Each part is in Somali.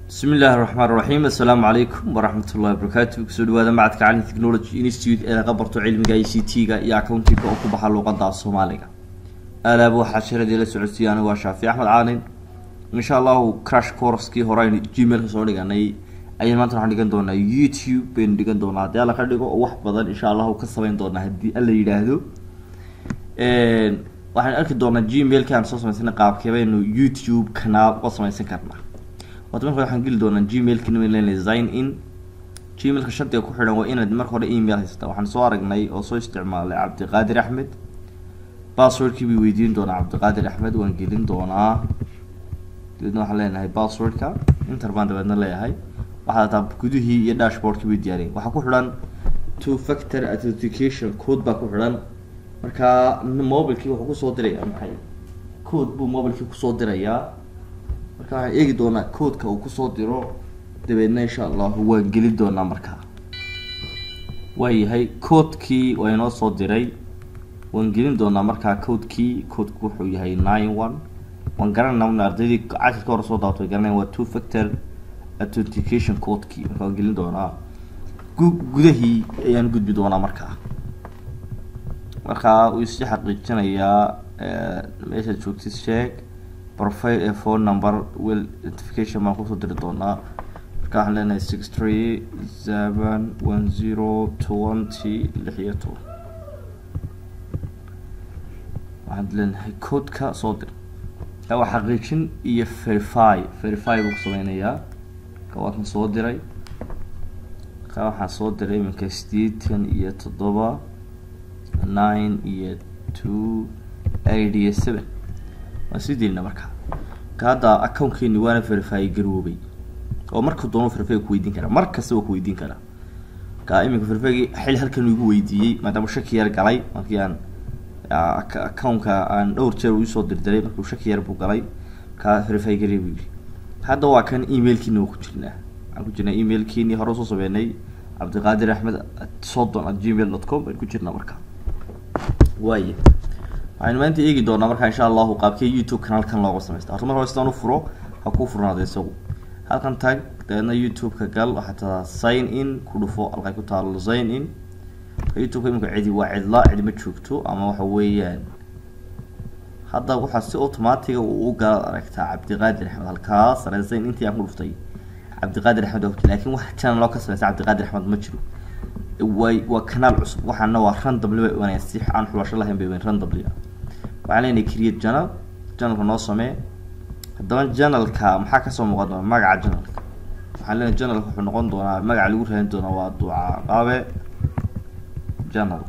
bismi illaahi raxmaan raxiim assalaamu calaykum waraxmat ullahi wabarakaatu kusoo dhawaada macadka calin technology institute ee laga barto cilmiga i c t-ga iyo accountinga oo ku baxa luuqada af soomaaliga aalaaba waxaa sharadii la socodsiiya anigu waa shaafi axmed caalin insha allahu crash courskii hore aynu gmailka soo dhiganay ayaan maanta waxaan dhigan doonaa youtube baynu dhigan doonaa haddii alla ka dhigo oo wax badan insha allahu ka samayn doonaa haddii alla yidhaahdo waxaan arki doonaa gmailka aan soo samaysana qaabkee baynu youtube kanaal uga samaysan karnaa wata marka waxaan geli doonaa gmailka nlen sign in gmailka shardiga ku xidhan waa inaad marka hore email haysata waxaan soo aragnay oo soo isticmaalay cabdiqaadir axmed passwordkii bay weydiin doonaa cabdiqaadir axmed waan gelin doonaa dabeedna waxaan leenahay passwordka inter baan dabeedna leeyahay waxaad hataa gudihii iyo dashboardkii bay diyaariyay waxaa ku xidhan two factor authentication code baa ku xidhan markaa mobilkii wuxuu kusoo diraya maxay code buu mobilkii kusoo dirayaa marka waxaan eegi doonaa codeka uu kusoo diro dabeedna insha allahu waan gelin doonaa markaa waayahay codekii waa inoo soo diray waan gelin doonaa markaa codekii codku wuxuu yahay nine one waan garanayna ardaydii cashirka hore soo daawatay garanayn waa two factor authentication codekii marka waan gelin doonaa gu gudahii ayaan gudbi doonaa markaa markaa uu isi xaqiijinayaa meeshaad joogtid sheeg profile ee phone number well identification baan kusoo diri doonaa marka waxaan leenahay six three seven one zero twenty lix iyo toban waxaan leenahay codeka soo dir waa xaqiijin iyo verify verify buu ku sameynayaa ka waa kan soo diray ka waxaan soo diray iminka sideetan iyo toddoba nine iyo two eight iyo seven waan sii delina markaa ka hadda accountkeeni waana verify garoobay oo marka doono verify ku weydiin karaa mar kasta waa ku weydiin karaa ka iminka verifygi xil halkan igu weydiiyey maadaama shaki yar galay markii aan accountka aan dhowr jeer usoo dirdiray markuu shaki yar buu galay ka verify garey buu yidhi hadda waa kan emailkiina waa ku jirnaa waxaan ku jirnaa emailkiini hore usoo sameynay cabdiqaadir axmed sodon at gmail dot com baan ku jirnaa markaa waaya waxaynu maanta eegi doonaa markaa insha allahu qaabkee youtube kanaalkan looga samaysta horta marka sidaan u furo ha kuu furnaada isagu halkan tag dabeedna youtube-ka gal waxaa tadaa sign in ku dhufo halkay ku taalo sign in youtube-ka imika cidi waa cidla cidi ma joogto ama waxa weeyaan hadda waxaa si automatiga uu u galaad aragtaa cabdiqaadir axmed halkaa sare sign intii aan ku dhuftay cabdiqaadir axmed waa laakiin wax channel loo ka samaysta cabdiqaadir axmed ma jiro way waa kanaal cusub waxaana waa randable bay imanayaan si aan xulasho lahayn bay iman randable waxaan leenahay create channel channelka noo samee haddaba channelka maxaa kasoo muuqan doona magaca channelka waxaan leenahay channelka wuxuu noqon doonaa magaca lagu raadin doonaa waa ducaa qaabe channel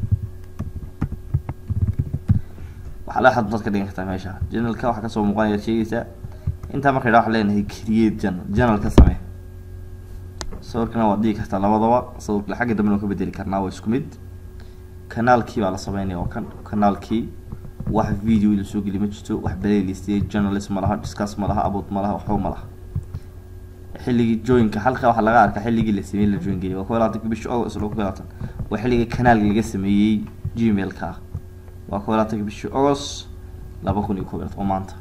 waxaa la xad dad ka dhigan kartaa meesha channelka waxaa kasoo muuqanaya sheegaysa intaa marka idhaa waxaan leenahay create channel channel ka samee sawirkana waad dhigi kartaa labadaba sawirka xagga dambena waan ka bedeli karnaa waa isku mid kanaalkii baa la sameynaya oo kan kanaalkii wax video la soo geli ma jirto wax playlist journalist ma laha discuss ma laha about ma laha waxba ma laha xilligii joinka halka waxaa laga arkaa xilligii la sameeyey la join geliyay waa kuwa labaatanka bishii august laba kuwa labaatan waa xilligii kanaalka laga sameeyey gmailka ah waa kuwa labaatanka bishii august laba kun iyo kow iyo labaatan oo maanta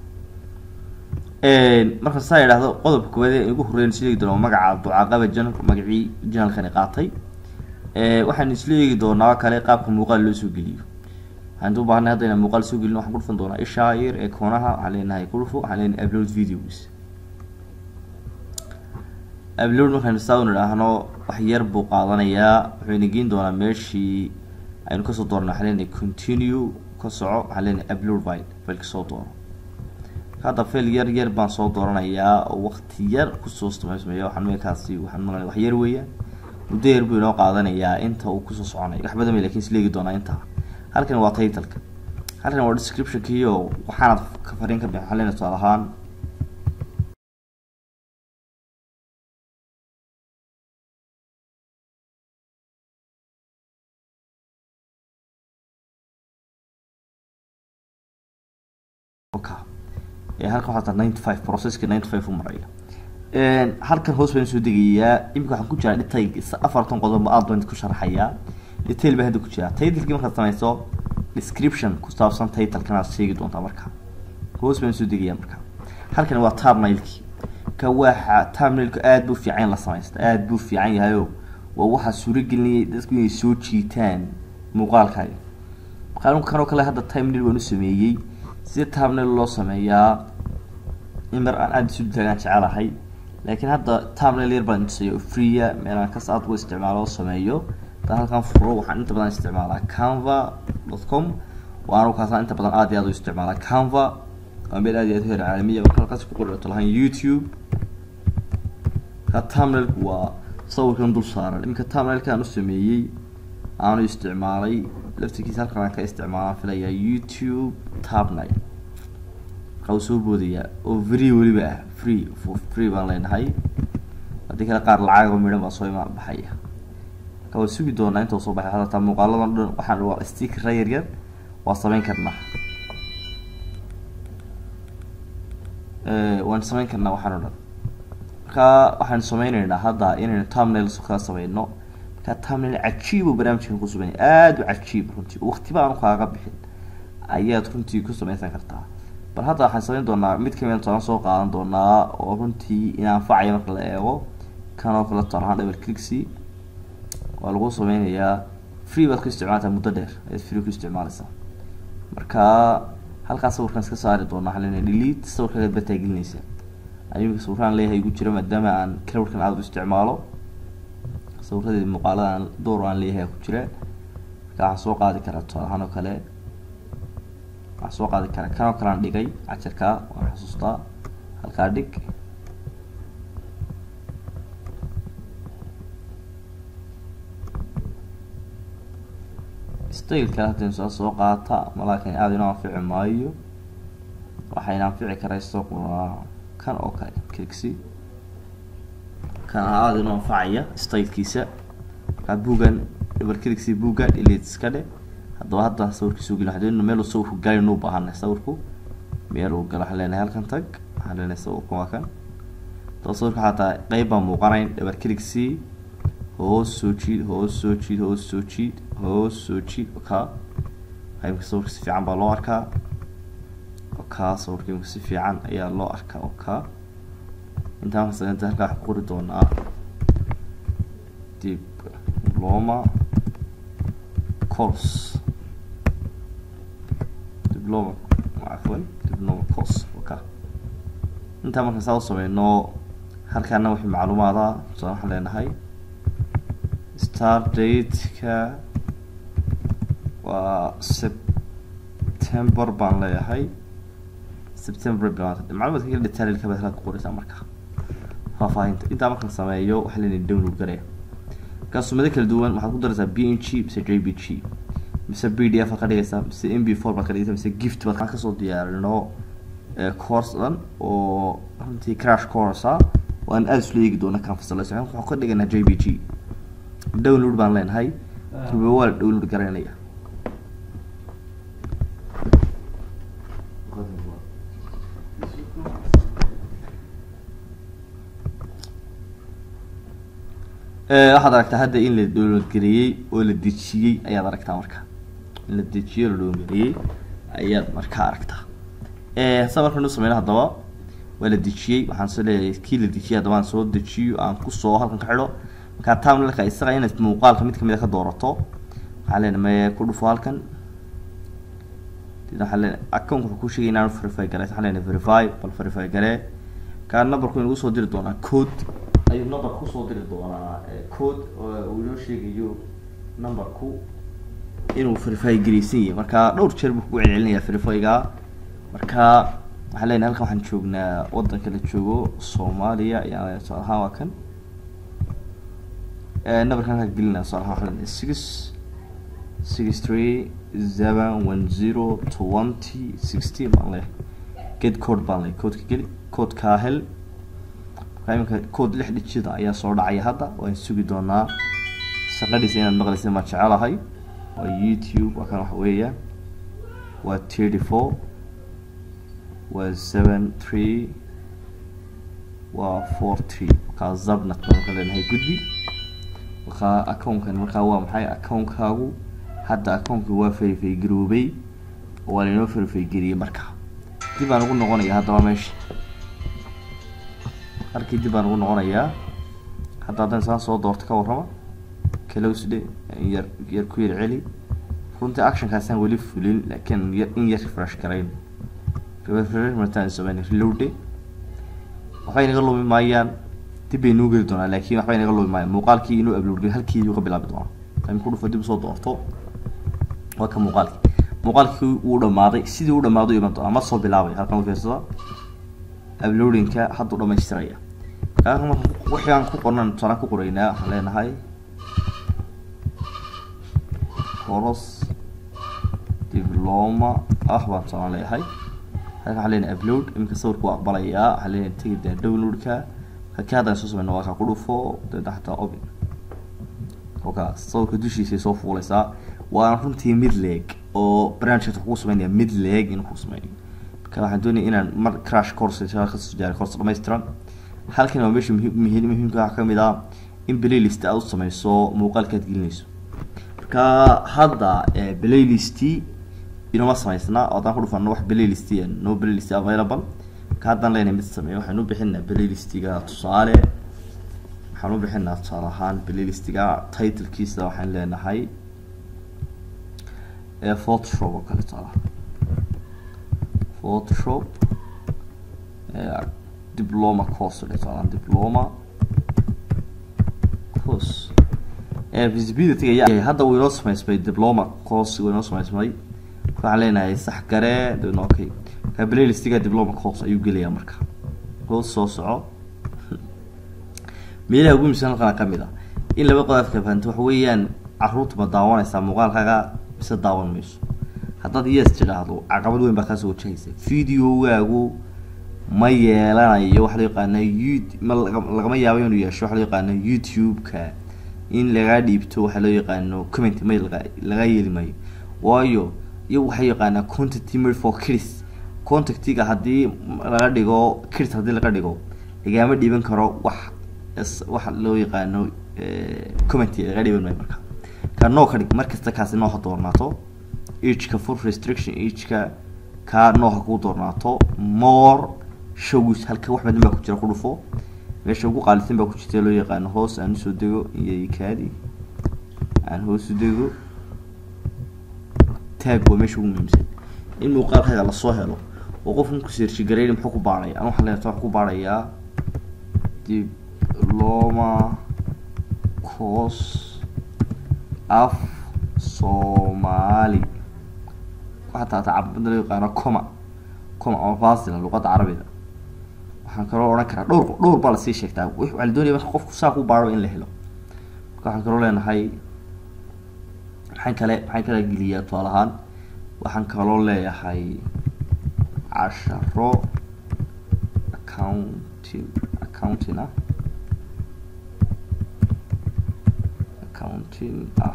marka saa idhaahdo qodobka koowaad ee ugu horreyn isla eegi doonaa magaca ducaaqaba janal magacii janalkani qaatay waxaan isla eegi doonaa kale qaabka muuqaal loo soo geliyo waxaan u baahnay hadda inaan muuqaal soo gelino waxaan ku dhufan doonaa ishaa yar ee koonaha waxaan leenahay ku dhufo waxaan leenahay upload videos upload markaan saa un idhaahno wax yar buu qaadanayaa wuxuu ina geyn doonaa meeshii aynu kasoo doornay waxaan leenahay continue ka soco waxaan leenahay upload file fileka soo doono hadda fail yar yar baan soo dooranayaa oo waqti yar kusoo sameysmaya waxaan meelkaasi waxaan maqlay wax yar weeyaan muddo yar buu inoo qaadanayaa inta uu kusoo soconayo wax badan may lakin isleegi doonaa intaa halkan waa titleka halkan waa descriptionkii oo waxaanad ka fariin ka bixin waxaan leenahay tusaale ahaan halkan waxaa taa ninety five processki ninety five u maraya halkan hoos baan soo degayaa imika waxaan ku jiraa dhitay afartan qodob aad baan ku sharaxayaa detail baa hadda ku jira titlekii markaad sameyso description ku saabsan titlekanaad sheegi doontaa markaa hoos baan soo degayaa markaa halkan waa tabnailkii marka waxa terminalku aada buu fiican la samaysta aada buu fiican yahayo waa waxaa suuragelinayay dadku inay soo jiitaan muuqaalkaaga markaa kanoo kale hadda terminal waan u sameeyey sida terminal loo sameeyaa in mar aan aada isu taagaan jecelahay laakiin hadda terminal yar baan tusayo freeya meelaan kas aad ugu isticmaalo oo sameeyo haddaan halkan furo waxaan inta badan isticmaalaa canva dot com waanu kaasaan inta badan aad iyo aad u isticmaalaa canva waa meel aad iyo aad u heer caalamiya marka halkaas ku qorto lahaan youtube ka terminalku waa sawirkan dul saaran iminka terminalkaan u sameeyey aanu isticmaalay laftirkiisa halkan aan ka isticmaalaan filayaa youtube tabnay markaa uu soo boodayaa oo free weliba ah free for free baan leenahay haddii kale qaar lacagaba midhan baa soo imaan baxaya marka waa sugi doonaa inta soo baxay hataa muuqaaladan dhan waxaan waa stickera yar yar waa sameyn karnaa waan sameyn karnaa waxaan o dhan marka waxaan sameyneynaa hadda inaynu terminals kala sameyno marka terminal cajiib oo barnaamijkan ku sugan aada u cajiib runtii waqtiba aanu kaaga bixin ayaad runtii ku sameysan kartaa bal hadda waxaan sameyn doonaa mid kamida toban soo qaadan doonaa oo runtii in anfacaya marka la eego kanoo kale tonahaan double clicksy waa lagu sameynayaa free baad ku isticmaaltaa muddo dheer ayaad free ku isticmaaleysaa marka halkaas sawirkan iska saari doonaa waxaan leenahay delete sawirkaagaad baa taagelinaysaa ayimika sawiraan leeyahay igu jira maadaama aan cloudkan aada u isticmaalo sawiradeedi muuqaalada aan door aan leeyahay ku jira marka waxaan soo qaadi karaa tusaalahaan oo kale waxaan soo qaadi karaa kanoo kale aan dhigay cajarka waan xasuustaa halkaa dhig styleka haddaynu saa soo qaata malaakin aada inoo anfici maayo waxayna anfici karayso kan oo kale clixy kan aada inoo anfacaya stylekiisa markaa bugan double clixy buga delete iska dhe haddaba hadda sawirkiisu geli waxaan doonayna meel uu sawirku galin u baahanay sawirku meel uu galo waxaan leenahay halkan tag waxaan leenahay sawirku waa kan haddaba sawirka xataa qeyb baan muuqanayn double clixy hoos soo jiid hoos soo jiid hoos soo jiid hoos soo jiid okaa imka sawirka si fiican baa loo arkaa okaa sawirka imka si fiican ayaa loo arkaa okaa intaan kasaenta halkaa wax ku qori doonaa dib diploma course diploma cafwan diploma course oka intaa markaan saa u sameyno halkaana wixii macluumaada tusaale waxaan leenahay start date-ka waa september baan leeyahay september bilaanta macluumaadka kala detailka baad halkaa ku qoraysaa marka faahfaahinta intaa markaan sameeyo waxaa leenahay download garaya markaa sumado kala duwan waxaad ku daraysaa b n g mise j b g mise b d f baad ka dhigaysaa mise m b four baad ka dhigaysaa mise gift baad kasoo diyaarino course dhan oo runtii crash course ah waan aada isla eegi doona kan fasalayso waxaan ka dhiganaa j b g download baan leenahay kiba waa la download garaynaya waxaad aragtaa hadda in la download gareeyey oo la dejiyey ayaad aragtaa marka in la dejiyey oo la download gareeyey ayaad markaa aragtaa sa markaan u sameyno haddaba waa la dejiyey waxaan soo leeyahay kii la dejiyey haddaba aan soo dejiyo aan kusoo halkan ka xidho markaa terminalka isaga inaad muuqaalka mid kamid a ka doorato waxaan leenahay me ku dhufo halkan waxaan leenahay account wuxuu ku sheegay inaan verify garay waxaan leenahay verify bal verify garee kaa numberku inagu soo diri doonaa code ayuu number kusoo diri doonaa code uu inoo sheegayo numberku inuu verify garaysan yahay marka dhowr jeer buu kugu celcelinayaa verifyga marka waxaan leenahay halkan waxaan joognaa wadanka la joogo soomaaliya ayaan tusaale ahaan waa kan numberkan halkaa gelinaa tusaale ahaan waxaan leenahay six six three seven one zero twenty sixteen baan leeyahay get code baan leeyahay codeka geli codekaa hel markaa iminka code lix dhijida ayaa soo dhacaya hadda waan sugi doonaa shaqadiisa inaad maqlaysa ma jecelahay waa youtube waa kan waxa weeyaan waa thirty four waa seven three waa four three markaa zabnat baan marka leenahay gudbi markaa accountkan markaa waa maxay accountkaagu hadda accountkii waa verify garoobay oo waa lainoo verify geliyey marka dib aan ugu noqonaya haddaba meesha halkii dib baan ugu noqonayaa hadda haddaan isaan soo doorto ka warrama kalowsde yar yar ku yar celi runtii actionkaasaan weli fulin laakiin yar in yar refresh garayn refresh martaan sameyn reloade waxbay naga lumi maayaan dib bay nuu geli doonaa laakiin waxbay naga lumi maayaan muuqaalkii inuu upload halkii ka bilaabi doonaa time ku dhufo dib usoo doorto waa ka muuqaalkii muuqaalkii wuu dhamaaday sidii u dhamaaday iman doonaa ma soo bilaabay halkan u fiirsada uploadingka hadduu dhamaystiraya kaaka marka wixii aan ku qornan tusaale ku qoraynaa waxaan leenahay coros diploma ah baan tusaale leeyahay halkan waxaan leenahay upload iminka sawirka waa aqbalayaa waxaan leenahay tegi daa downloadka kaki haddaan soo sameyno waa kaa ku dhufo deedna xataa open oka sawirka dushiisay soo fuuleysaa waana runtii mid leeg oo barnaamijkaas wuxuu ku sameynaya mid leeg inuu ku sameeyo marka waxaan doonaya inaan mar crash course kasoo jaaray course dhammaystiran halkan waa meesha muhiim muhiim muhiimka waxaa kamid ah in playlist aad u sameyso muuqaalka aad gelinayso marka hadda playlist inoma sameysna oo haddaan ku dhufano wax playlist no playlist available marka haddaan leenahay mid sameeyo waxaan u bixinaa playlistiga tusaale waxaan u bixinaa tusaale ahaan playlistiga titlekiisa waxaan leenahay photoshop oo kale tusaale photoshop diploma course tusaale diploma course visibility ayaa hadda wuu inoo sameysmay diploma course wuu inoo sameysmay waxaan leenahay sax garee dna okay ka playlistiga diploma course ayuu gelayaa marka hoos soo soco meelaha ugu misan halkana kamid ah in laba qodaafka fahanto waxa weeyaan caruurta ma daawanaysaa muuqaalkaaga mise daawan mayso haddaad yes tidhaahdo caqabad weyn baa kaasoo wajahaysa videogaagu ma yeelanayo waxa loo yaqaana yout ma lagama yaabo inuu yeesho waxa loo yaqaano youtube-ka in lagaa dhiibto waxa loo yaqaano comment ma laga laga yeeli maayo waayo iyagu waxay yaqaanaa content made for kids contactiga haddii laga dhigo kids haddii laga dhigo lagama dhiiban karo wax waxa loo yaqaano comment laga dhiiban maayo marka ka noo ka dhig markasta kaasi noo ha doornaato ageka full restriction ageka ka noo ha kuu doornaato more shows halka wax badan baa ku jira ku dhufo meesha ugu qaalisan baa ku jirta loo yaqaano hoos aan usoo dego iyo kaadi aan hoos u dego taag waa meesha ugu muhiimsan in muuqaalkaaga lasoo helo oo qofkan ku seershi garayni muxuu ku baaraya an waxaan leeyahay waxaan ku baarayaa diploma course af soomaali xataa tacabada loo yaqaano coma coma ama fasila luqadda carabiga waxaan kaloo odhan karaa dhowr dhowr baa lasii sheegtaa waxaa la doonaya marka qofku saa ku baaro in la helo marka waxaan kaloo leenahay maxaan kale maxaan kala geliyaa tusaal ahaan waxaan kaloo leeyahay casharo accounting accounting ah accounting ah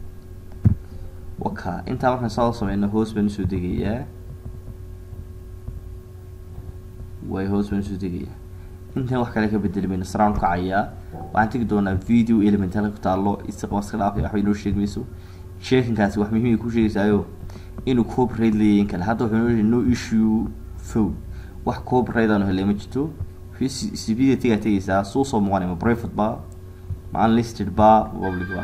waka intaa markaan saa sameyno hoos baan usoo degayaa way hoos baan usoo degayaa intaan wax kale ka bedeli mayno saraan kacayaa waxaan tegi doonaa video element halka ku taalo isaga iska dhaafay waxba inoo sheegi mayso sheekinkaasi wax muhiim ay ku sheegaysaayo inuu copyright leeyahay in kale hadda wuxuu inoo no issue phone wax copyright aanu helay ma jirto cvda tegaa tegaysaa suu soo muuqanay ma private ba ma unlisted ba public ba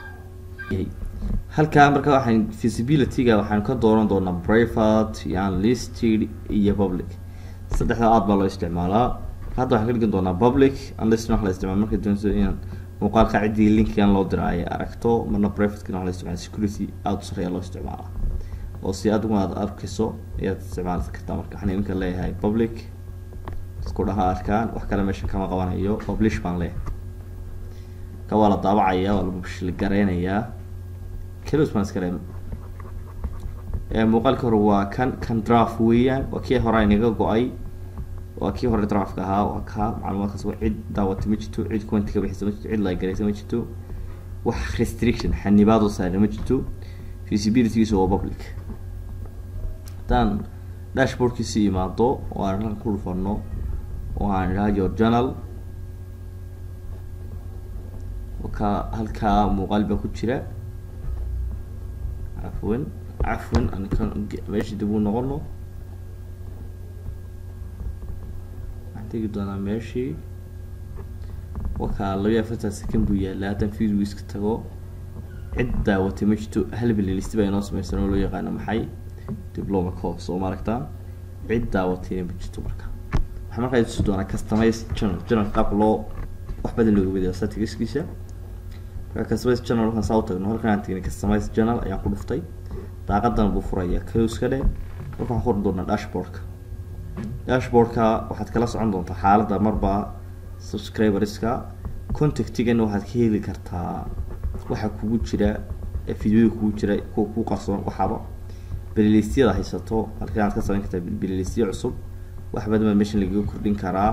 halkaa marka waxaan visibility-ga waxaan ka dooran doonaa private iyo unlisted iyo public saddexda aad baa loo isticmaalaa hadda waxaan ka dhigan doonaa public unlisted wax la isticmaala marka doonayso inaan muuqaalka ciddii linkigan loo dira ay aragto marna privatekana wax la isticmaala security aada u sareeya loo isticmaalaa oo si adigu aad arkayso ayaad isticmaali kartaa marka waxaan iminka leeyahay public isku dhaha arkaan wax kale meesha kama qabanayo publish baan leeyahay ka waa la daabacaya waa lagu shilgareynayaa kelos baan iska reebna muuqaalka hore waa kan kan draft weeyaan waa kii hore inaga go-ay waa kii hore draftka ahaa waa ka macluumaadkaas wa cid daawata ma jirto cid commenti ka bixisa ma jirto cid like garaysa ma jirto wax restriction xanibaadoo saara ma jirto visibilitygiisa waa public haddaan dashboardkiisi imaado oo aan halkan ku dhufano oo aan idhaha your journal ka halkaa muuqaal baa ku jira cafwan cafwan ankan meesha dib u noqono waxaan tegi doonaa meeshii wakaa labayo afartan second buu yaallaa haddaan videoiska tago cid daawatay ma jirto hal playlist baa inoo sameysan oo loo yaqaano maxay diploma course oo maaragtaa cid daawatayna ma jirto marka waxaa markaa tusi doonaa customize channel channel qaabka loo wax badan looga wadayo statistiskiisa marka customize channel markaan saa u tagno halkan aan tegnay customize channel ayaan ku dhuftay daaqadan buu furaya close ka dhe marka waxaan furi doonaa dashboardka dashboardka waxaad kala socon doontaa xaaladda marba subscriberska contactigan waxaad ka heli kartaa waxa kugu jira videoda kugu jira kuwa kuu qarsoon waxaaba belilystyada haysato halkan aad ka samayn kartaa beliylistya cusub wax badan baa meeshan lagaga kordhin karaa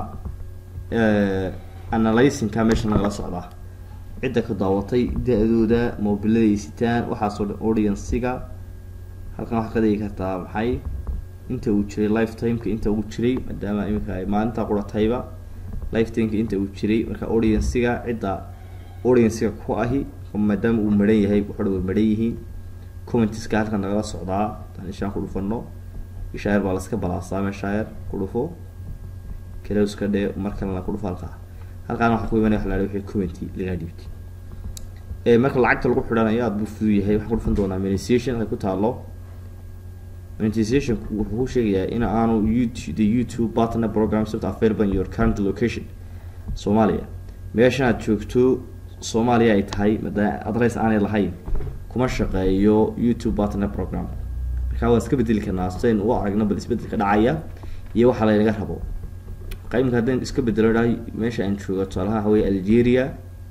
analysinka meeshan lagala socdaa cidda ka daawatay da-dooda mobiladay sitaan waxaasoo dhan audiensiga halkan waxaad ka dhigi kartaa maxay inta uu jiray lifetimeka inta uu jiray maadaama iminka ay maalinta quratayba lifetimeka inta uu jiray marka audiensiga cidda audiensiga ku ahi maadaama uu maran yahay wuxuu way maran yihiin commentiska halkan nagala socdaa tan ishaan ku dhufano ishaayar baa laska balaasaa meeshaayar ku dhufo kalowska dhe mar kalena ku dhufo halkaa halkaana waxaa ku imanaya waxa la wixii commenty lagaa dhibti marka lacagta lagu xidhanayo aada buu fudud yahay waxaan ku dhufan doonaa monetization halka ku taalo monetization wuxuu ku sheegayaa in aanu youtube the youtube partner program soft available in your current location soomaaliya meeshan aad joogto soomaaliya ay tahay maadaama adress aanay lahayn kuma shaqeeyo youtube partner program markaa waan iska bedeli karnaa sidayn u aragno bal isbedelka dhacaya iyo waxaa laynaga rabo marka imika haddaan iska bedelo dhahay meesha aan joogo tusaalaha waxa weye algeria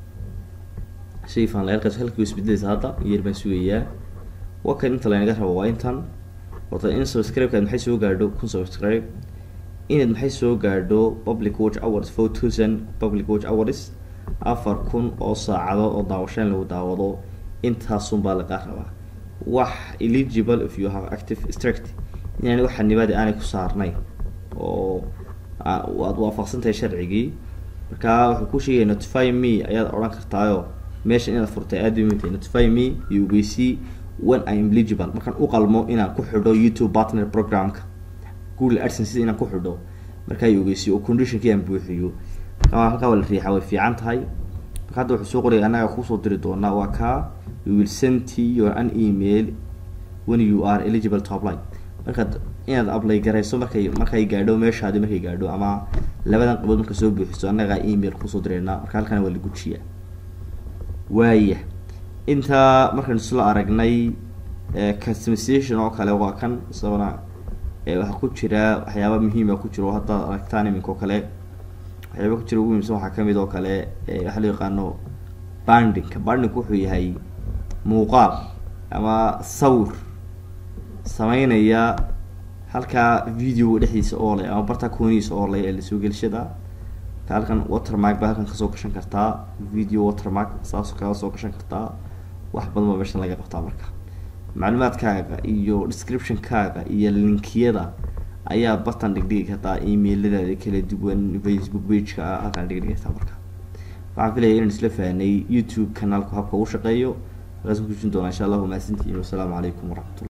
shayfan layrkas halkii isbedelaysa hadda yeer baan sugayaa wakan inta laynaga rabo waa intan horta in subscribe-kaad maxay soo gaadho kun subscribe inaad maxay soo gaadho public watch hours four thousand public watch hours afar kun oo saacadood oo daawashaan lagu daawado intaasun baa lagaa rabaa wax eligible if you have active strict inaan wax xanibaadi aanay ku saarnayn oo aad waafaqsantahay sharcigii markaa wuxuu ku sheegaya notify me ayaad odhan kartaayo meesha inaad furtay aada u mintay notify me iyo ogeysi when i am eligible markaan u qalmo inaan ku xidho youtube partner programka google adsense inaan ku xidho markaa i ogeysiyo oo conditionkii aan buuxiyo markaa halkaa waa la riixa way fiican tahay marka hadda wuxuu soo qoraya annaga kusoo diri doonaa waa kaa we will send your an email when you are eligible to apply markaad inaad apply garayso markay markay gaadho meeshaadi markay gaadho ama labadan qabood marka soo buuxiso annagaa email kusoo direynaa marka halkana waa la gujiyaa waaya intaa markaan isla aragnay customization oo kale waa kan isagona waxaa ku jira waxyaaba muhiima ku jiro haddaad aragtaan iminka oo kale waxyaaba ku jira ugu muhiimsan waxaa kamid oo kale waxaa loo yaqaano bandingka bandingku wuxuu yahay muuqaal ama sawir sameynaya halkaa videoga dhexdiisa oo leh ama bartaa koonihiisa oo leh ee lasoo gelishada ka halkan watermark baa halkan kasoo gashan kartaa video watermark saasoo kaga soo gashan kartaa wax badan baa meeshan laga qabtaa marka macluumaadkaaga iyo description-kaaga iyo linkiyada ayaa batan dhigdhigi kartaa emailadaada kala duwan facebook page-ka ah halkaan dhigdhigi kartaa marka waxaan filaya inaan isla fahnay youtube kanaalku habka u shaqeeyo halkaas ku kujin doonaa insha allahu mahadsantihiin wasalaamu calaykum waraxmatullah